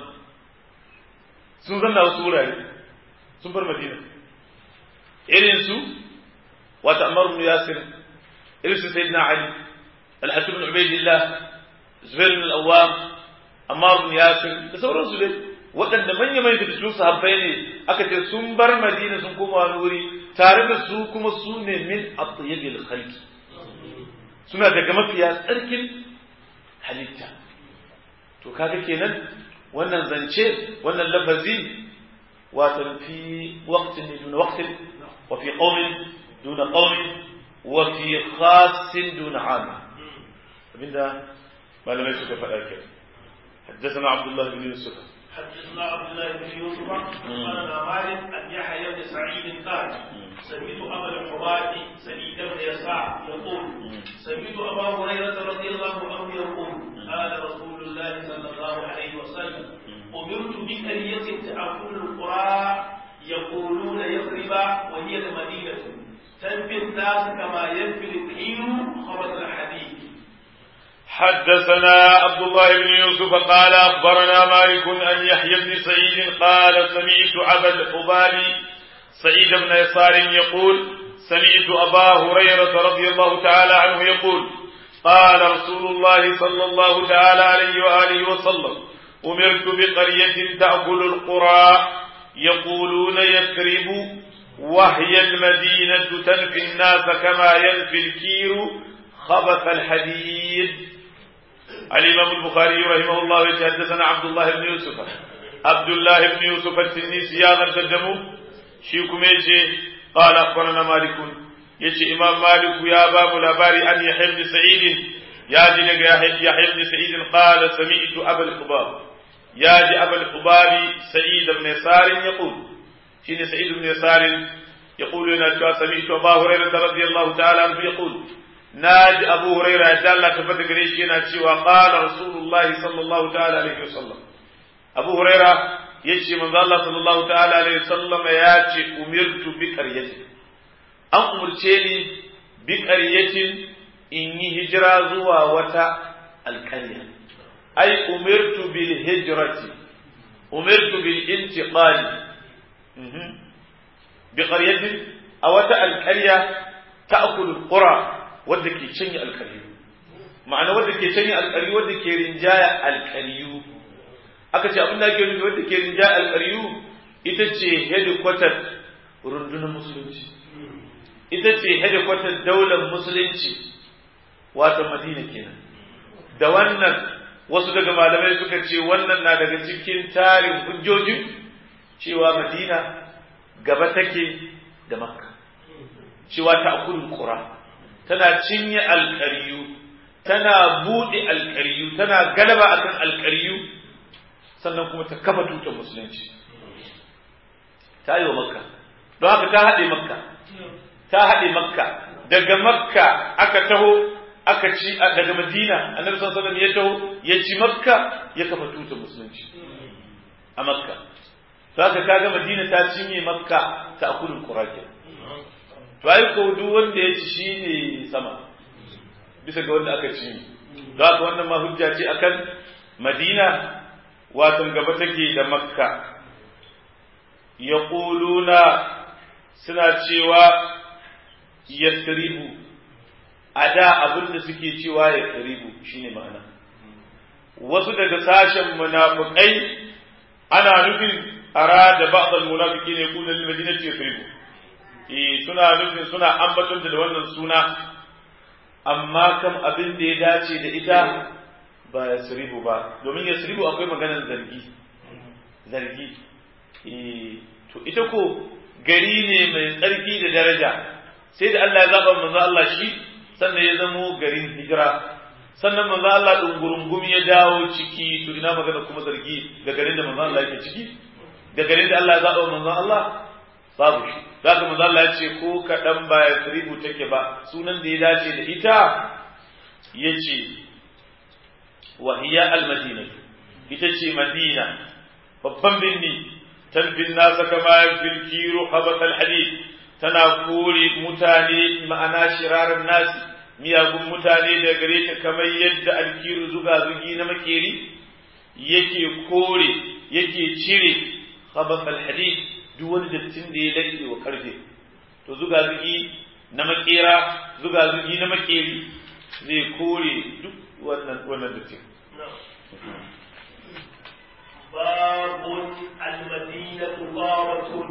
sun zanna wasu wurare sun bar madina irin su wata Ammar ibn Yasir irin su Sayyidina Ali Al-Hasan ibn Ubaydillah Zubair ibn Al-Awwam Ammar ibn Yasir da sauransu dai waɗanda manya mai fitattun sahabbai ne aka ce sun bar Madina sun koma wani wuri tare da su kuma su ne min atyabil khalqi suna daga mafiya tsarkin halitta to kaga kenan wannan zance wannan lafazi watan fi waqtin duna waqtin wa fi qaumin duna qaumin wa fi khassin duna am abinda malamai suka faɗa ke حدثنا عبد الله بن يوسف حدثنا عبد الله بن يوسف قال مالك عن يحيى بن سعيد قال سمعت ابا الحوادي سعيد بن يسار يقول سمعت ابا هريره رضي الله عنه يقول قال رسول الله صلى الله عليه وسلم امرت بقريه تاكل القرى يقولون يثرب وهي المدينه تنفي الناس كما ينفي الطحين خبث الحديد حدثنا عبد الله بن يوسف قال أخبرنا مالك أن يحيى بن سعيد قال سمعت أبا الحباب سعيد بن يسار يقول سمعت أبا هريرة رضي الله تعالى عنه يقول قال رسول الله صلى الله تعالى عليه وآله وسلم أمرت بقرية تأكل القرى يقولون يثرب وهي المدينة تنفي الناس كما ينفي الكير خبث الحديد الإمام البخاري رحمه الله يتحدثنا عبد الله بن يوسف عبد الله بن يوسف التنيسي هذا التدمو شيكم يجي قال أخبرنا مالك يجي إمام مالك يا باب الأباري أن يحيى بن سعيد ya ji daga yahya ibn sa'id qala sami'tu abul khubab ya ji abul khubabi sa'id ibn sarin yaqul shine sa'id ibn sarin يقول لنا سمعت أبا هريرة رضي الله تعالى عنه يقول ناج أبو هريرة دالة تفتك ريشينا وقال رسول الله صلى الله تعالى عليه وسلم أبو هريرة يجي من الله صلى الله تعالى عليه وسلم ياتي أمرت بقرية أن أمرتني بقرية إني هجرة زوا وتا القرية أي أمرت بالهجرة أمرت بالانتقال بقرية أو القرية تأكل القرى wadda ke canye alkariyu ma'ana wadda ke canye alkariyu wadda ke rinjaya alkariyu aka ce abin da ake nufi wadda ke rinjaya alkariyu ita ce hedikwatar rundunar musulunci ita ce hedikwatar daular musulunci wato madina kenan da wannan wasu daga malamai suka ce wannan na daga cikin tarin hujjojin cewa madina gaba take da makka cewa ta akulun ƙura tana cinye alƙaryu tana buɗe alƙaryu tana galaba akan alƙaryu sannan kuma ta kafa tutar musulunci ta yi wa makka don haka ta haɗe makka ta haɗe makka daga makka aka taho aka ci daga madina annabi sallallahu alaihi ya taho ya ci makka ya kafa tutar musulunci a makka to haka kaga madina ta cinye makka ta akulul qur'an to ai ko duk wanda ya ci shine sama bisa ga wanda aka ci don haka wannan ma hujja ce akan madina watan gaba take da makka yaquluna suna cewa yasribu a da abin da suke cewa yasribu shine ma'ana wasu daga sashen munafikai ana nufin arada ba'd al-munafiqin yaqulu lil madinati yasribu eh suna nufin suna ambaton da wannan suna amma kam abin da ya dace da ita ba yasribu ba domin yasribu akwai maganar zargi zargi eh to ita ko gari ne mai tsarki da daraja sai da Allah ya zaba manzo Allah shi sannan ya zamo garin hijira sannan manzo Allah dungurungum ya dawo ciki to ina magana kuma zargi ga garin da manzo Allah yake ciki ga garin da Allah ya zaba manzo Allah babu shi zaka manzo Allah ya ce ko kadan ba ya tribu take ba sunan da ya dace da ita yace wa hiya al-madina ita ce madina babban birni tanfin nasa kama fil kiru habaqal hadid tana kore mutane ma'ana shirarar nasi miyagun mutane da gare ta kamar yadda alkiru zuga zugi na makeri yake kore yake cire habaqal hadid duk wani dattin da ya lalle wa karfe to zuga zugi na makera zuga zugi na makeri zai kore duk wannan wannan dattin باب المدينة طارة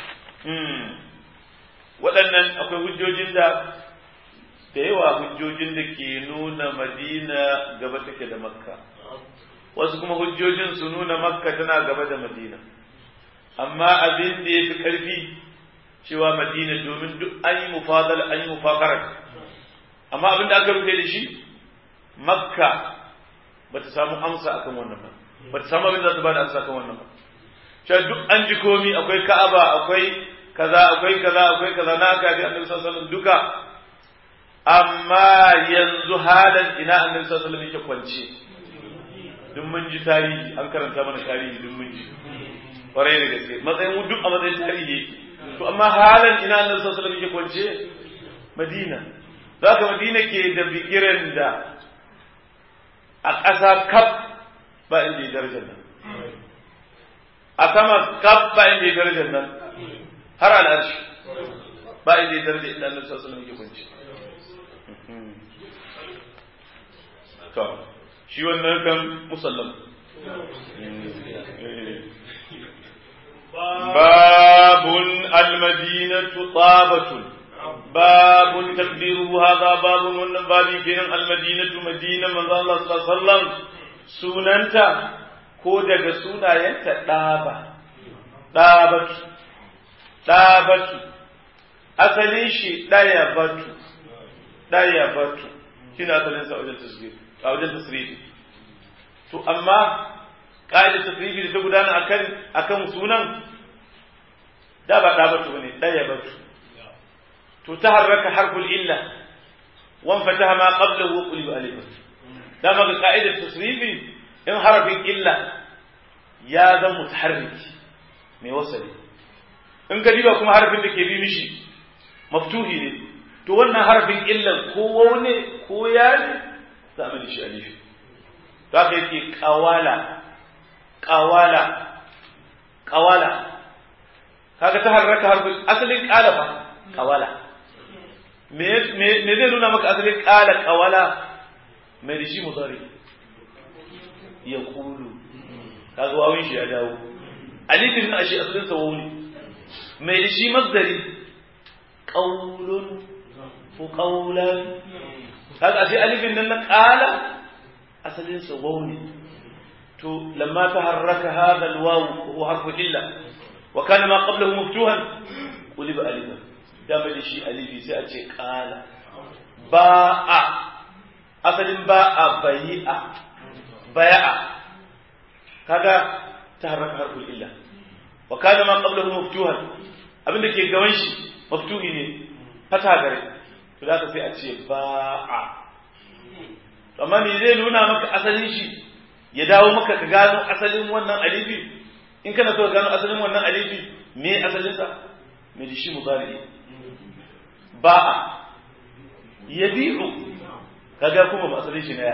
waɗannan akwai hujjojin da da yawa hujjojin da ke nuna madina gaba take da makka wasu kuma hujjojin su nuna makka tana gaba da madina amma abin da ya fi ƙarfi cewa madina domin duk an yi mufadal an yi mufakarar amma abin da aka rufe da shi makka ba ta samu amsa akan wannan ba ba ta samu abin da za ta ba da amsa akan wannan ba cewa duk an ji komi akwai ka'aba akwai kaza akwai kaza akwai kaza na aka bi annabi sallallahu alaihi duka amma yanzu halin ina annabi sallallahu alaihi yake kwance duk mun ji tarihi an karanta mana tarihi duk mun ji kwarai da gaske matsayin duk a matsayin tarihi yake to amma halin ina annabi sallallahu alaihi yake kwance madina zaka madina ke da bigiran da a ƙasa kaf ba inda ya darajar nan a sama kaf ba inda ya darajar nan har al'arshi ba inda ya daraja inda annabi sallallahu alaihi wasallam yake kunci to shi wannan kan musallam babun al-madinatu tabatun babun takdiruhu hadha babun wannan babi kenan al-madinatu madina manzo Allah sallallahu alaihi wasallam sunanta ko daga sunayenta daba dabatu ɗabatu asalin shi ɗaya batu ɗaya batu shi ne asalin sa wajen tasrif a wajen tasrifi to amma ƙa'idar tasrifi da ta gudana akan akan sunan da ba da batu ne ɗaya batu to ta harraka harful illa wan fataha ma qablahu wa qulib alif da ma ga ƙa'idar tasrifi in harafin illa ya zama mutaharriki mai wasali in ka diba kuma harafin da ke bi mishi maftuhi ne to wannan harafin illan ko waune ko ya ne za a shi alifi to haka yake kawala kawala kawala kaga ta harraka harfin asalin kala fa kawala me me zai nuna maka asalin kala kawala mai da shi mudari ya kulu kaga wawin shi ya dawo alifin na shi asalin sa wawuni mai da shi masdari qaulun ko qaulan kaga ashe alifin nan na qala asalin sa wawuni to lamma taharraka hadha alwaw huwa harfu illa wa kana ma qablahu maftuhan quliba alifan da mai da shi alifi sai a ce qala ba'a asalin ba'a bayi'a baya'a kaga taharraka harful illa wa kana ma qablahu maftuhan abinda ke gaban shi maftuhi ne fata gare to zaka sai a ce ba'a amma me zai nuna maka asalin shi ya dawo maka ka gano asalin wannan alifi in kana so ka gano asalin wannan alifi me asalin sa me da shi mudari ba'a yabi'u kaga kuma ba asalin shi ne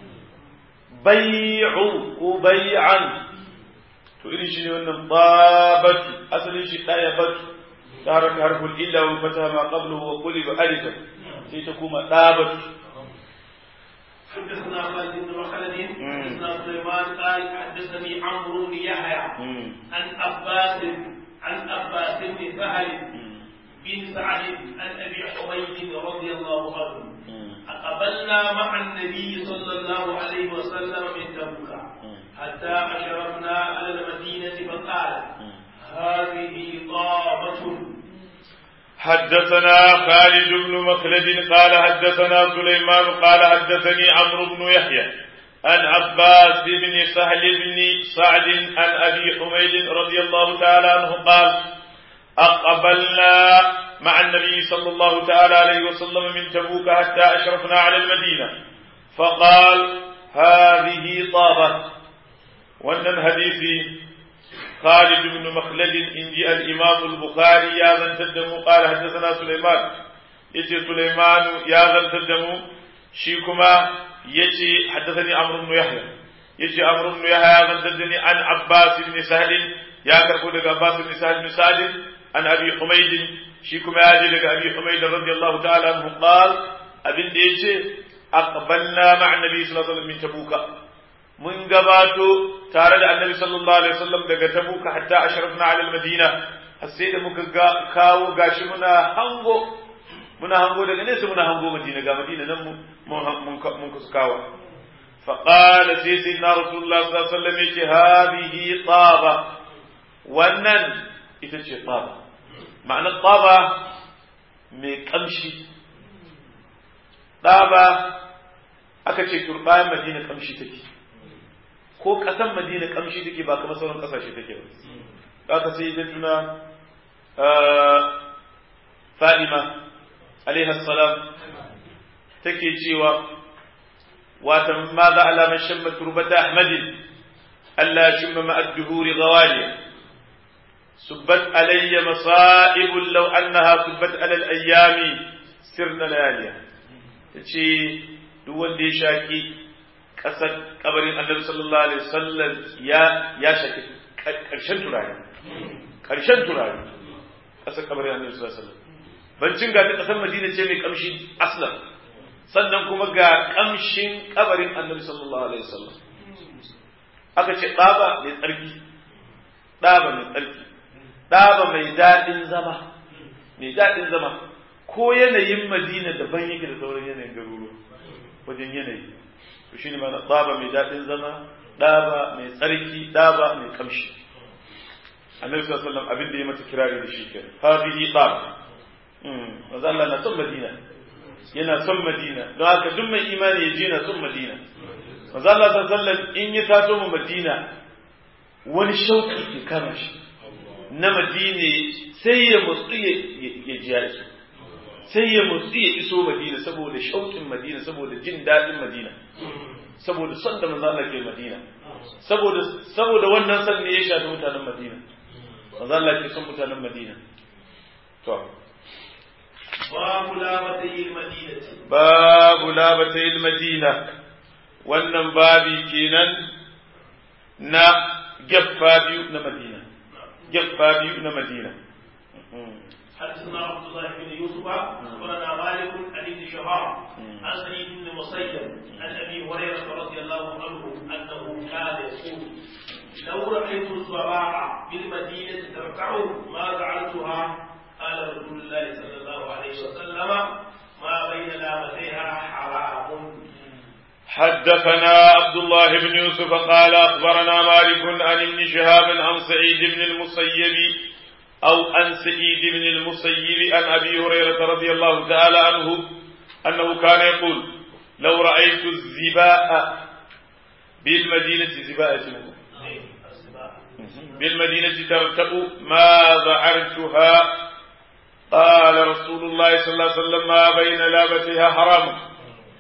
bai'u ko bai'an to irin shi ne wannan babatu asalin shi daya batu tarak harful illa wa fataha ma qabluhu wa quliba alifan sai ta kuma dabatu حدثنا خالد بن مخلد حدثنا سليمان قال حدثني عمرو بن يحيى عن عباس عن عباس بن سهل بن سعد عن ابي حميد رضي الله عنه أقبلنا مع النبي صلى الله عليه وسلم من تبوك حتى أشرفنا على المدينة فقال هذه طابة حدثنا خالد بن مخلد قال حدثنا سليمان قال حدثني عمرو بن يحيى عن عباس بن سهل بن سعد عن أبي حميد رضي الله تعالى عنه قال أقبلنا مع النبي صلى الله تعالى عليه وسلم من تبوك حتى أشرفنا على المدينة فقال هذه طابة وأن الحديث خالد بن مخلد إن جاء الإمام البخاري يا ذن تدمو قال حدثنا سليمان يتي سليمان يا ذن تدمو شيكما يتي حدثني عمرو بن يحيى يتي عمرو بن يحيى يا ذن تدني عن عباس بن سهل يا كركو عباس بن سهل بن سعد عن أبي حميد shi kuma ya je daga abi humayd radiyallahu ta'ala anhu qal abin da yace aqbalna ma'a nabi sallallahu alaihi wasallam min tabuka mun gabato tare da annabi sallallahu alaihi wasallam daga tabuka hatta ashrafna ala almadina har sai da muka ga kawo gashi muna hango muna hango daga nesa muna hango madina ga madina nan mun mun kusa kawo فقال سيدنا رسول الله صلى الله عليه وسلم يجي هذه طابة wannan ita ce tsaba ma'anar tsaba mai kamshi tsaba aka ce turbayan madina kamshi take ko ƙasan madina kamshi take ba kamar sauran ƙasashe take ba aka sai da tuna fa'ima alaihi salam take cewa watan ma za alaman shamma turbata ahmadin Allah shimma ma'ad duhuri gawaliya سبت علي مصائب لو أنها سبت على الأيام سرنا لياليا تشي duk wanda ya shaki ƙasar kabarin annabi sallallahu alaihi wasallam ya ya shaki ƙarshen turare ƙarshen turare ƙasar kabarin annabi sallallahu alaihi wasallam bancin ga ƙasar madina ce mai kamshi aslan sannan kuma ga kamshin kabarin annabi sallallahu alaihi wasallam aka ce ɗaba mai tsarki ɗaba mai tsarki ɗaba mai daɗin zama mai daɗin zama ko yanayin madina daban yake da sauran yanayin garuruwa wajen yanayi to shine mana ɗaba mai daɗin zama ɗaba mai tsarki ɗaba mai kamshi annabi sallallahu alaihi wasallam abin da ya mata kirari da shi ke hadhihi ɗaba manzo Allah na son madina yana son madina don haka duk mai imani ya je na son madina manzo Allah sallallahu in ya taso mu madina wani shauki ke kama shi na madina sai ya mutsu ya ji ya iso sai ya mutsu ya iso madina saboda shaukin madina saboda jin daɗin madina saboda son da manzo Allah ke madina saboda saboda wannan son ne ya shafi mutanen madina manzo Allah ke son mutanen madina to babu labatayil madinati babu labatayil madina wannan babi kenan na geffa biyu na madina geffa biyu na madina حدثنا عبد الله بن يوسف اخبرنا مالك عن ابن شهاب عن سعيد بن المسيب عن ابي هريره رضي الله عنه انه كان يقول لو رايت الصباح بالمدينه تركع ما فعلتها قال رسول الله صلى الله عليه وسلم ما بين لامتيها حرام حدثنا عبد الله بن يوسف قال أخبرنا مالك عن ابن شهاب عن سعيد بن المسيب أو عن سعيد بن المسيب عن أبي هريرة رضي الله تعالى عنه أنه كان يقول لو رأيت الزباء بالمدينة زباء اسمه بالمدينة ترتأ ما ذعرتها قال رسول الله صلى الله عليه وسلم ما بين لابتها حرام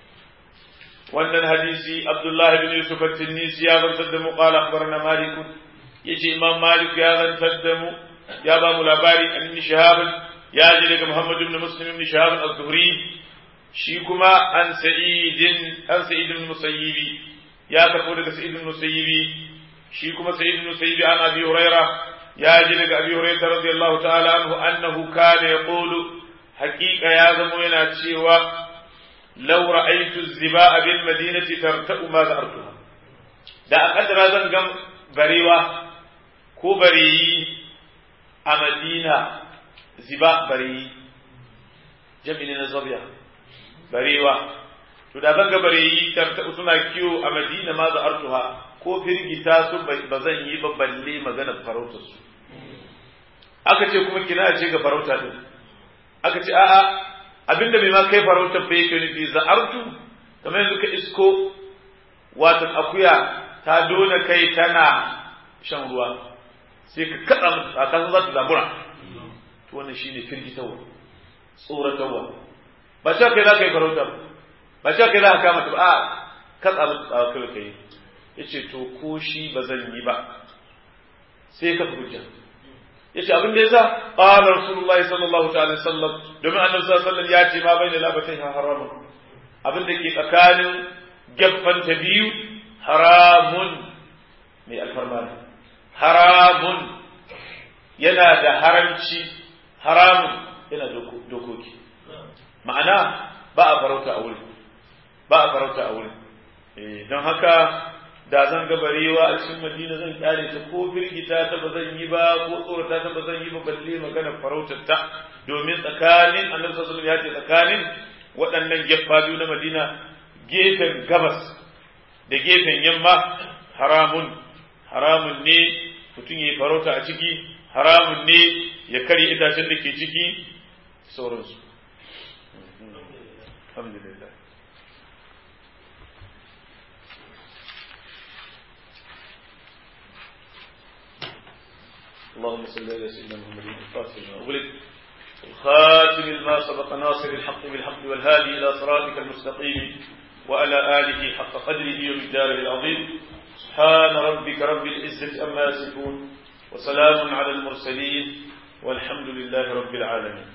wannan hadisi Abdullah bin Yusuf at-Tinnisi ya zantar da mu qala akhbarana Malik yace Imam Malik ya zantar da mu ya ba mu labari an ibn Shihab ya ji daga Muhammad ibn Muslim ibn Shihab az-Zuhri shi kuma an Sa'id an Sa'id ibn Musayyibi ya karbo daga Sa'id ibn Musayyibi shi kuma Sa'id ibn Musayyibi an Abi Huraira ya ji daga Abi Hurairah radiyallahu ta'ala anhu annahu kana yaqulu haqiqa ya zamo yana cewa لو رأيت الزباء بالمدينة ترتأ ما ذأرتها da a ƙaddara zan gan barewa ko bareyi a madina ziba bareyi jami'in na zabiya barewa to da zan ga bareyi tarta suna kiwo a madina ma za artuha ko firgita su ba zan yi ba balle magana farautar su aka ce kuma kina ce ga farauta din aka ce a'a abinda bai ma kai farautar bai yake nufi za'artu kamar yanzu ka isko watan akuya ta dona kai tana shan ruwa sai ka kaɗa a kasan za ta zabura to wannan shine firgitarwa tsoratarwa ba cewa kai za ka yi farauta ba cewa kai za ka kama ta ba a katsa musu tsawa kai kai yace to ko shi ba zan yi ba sai ka fi hujja yace abin da yasa qala rasulullahi sallallahu ta'ala sallam domin annabi sallallahu alaihi wasallam ya ce ma baina labatai haramun abin da ke tsakanin gaffan ta biyu haramun mai alfarma ne haramun yana da haramci haramun yana dokoki ma'ana ba a farauta a wurin ba a farauta a wurin don haka da zan ga barewa a cikin madina zan kyale ta ko firgita ta ba zan yi ba ko tsorata ta ba zan yi ba balle magana farautar ta domin tsakanin annabi sallallahu ya ce tsakanin waɗannan gefa biyu na madina gefen gabas da gefen yamma haramun haramun ne mutum ya yi farauta a ciki haramun ne ya karya itacen da ke ciki sauransu alhamdulillah اللهم صل على سيدنا محمد الفاتح لما أغلق الخاتم لما سبق ناصر الحق بالحق والهادي إلى صراطك المستقيم وعلى آله حق قدره ومقداره العظيم سبحان ربك رب العزة أما يصفون وسلام على المرسلين والحمد لله رب العالمين